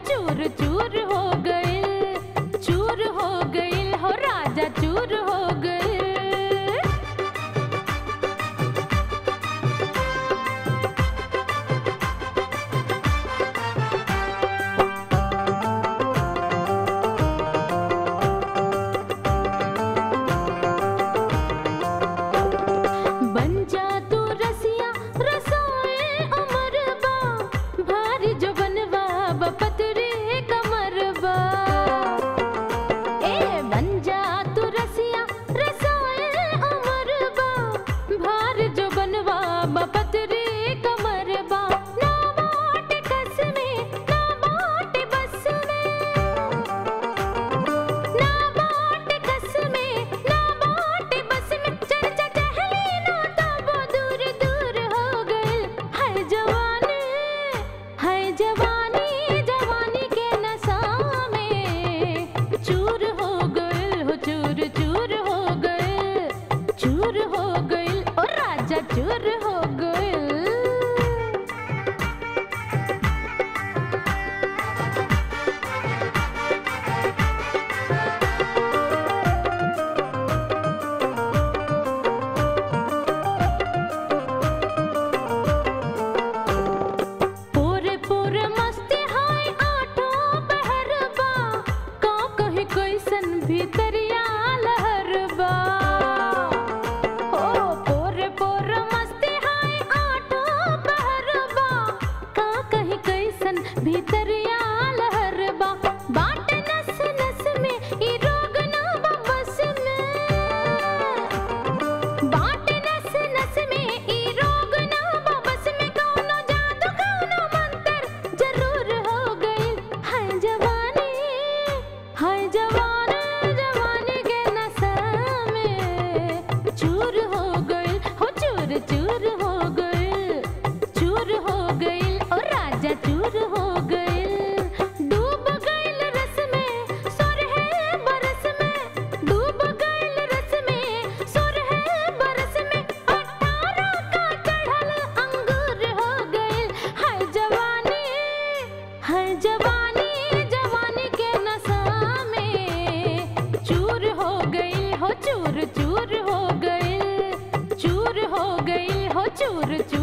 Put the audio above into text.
चूर चूर हो गइल चूर हो गइल हो राजा चूर हो गइल बन जा तू रसिया रसोए अमरबा भारी जो बनवा बपतरे कमरबा ए बन जा तू रसिया रसोए अमरबा भार जो बनवा बपतरे कमरबा ना बाट कस में ना बाट बस में ना बाट कस में ना बाट बस में चल चल टहली ना तब दूर दूर हो गए हाय जवानी हाय जवानी जवानी के नशा में चूर हो गए हो चूर चूर हो गए चूर हो गए ओ राजा चूर हो गए पूरे पूरे मस्ती हाय आठो पहरबा का कहीं कैसन भीतरिया लहरबा ओ पूरे पूरे मस्ती हाय आठो पहरबा का कहीं कैसन भीतरिया लहरबा बाट नस नस में ई रोग ना बा बस में बाट नस नस में ई रोग ना बा बस में कौनो जादू कौनो मंत्र जरूर हो गइल हाय जवानी हाय जवानी जवानी के नशा में चूर हो गइल हो चूर चूर हो गइल चूर हो गइल ओ राजा चूर हो गइल डूब गइल रस में सोरहे बरस में डूब गइल रस में सोरहे बरस में अठारह का चढ़ल अंगूर हो गइल हाय जवानी हाय जवानी जवानी के नशा में चूर हो गइल हो चूर चूर हो गइल चूर हो गइल हो चूर चूर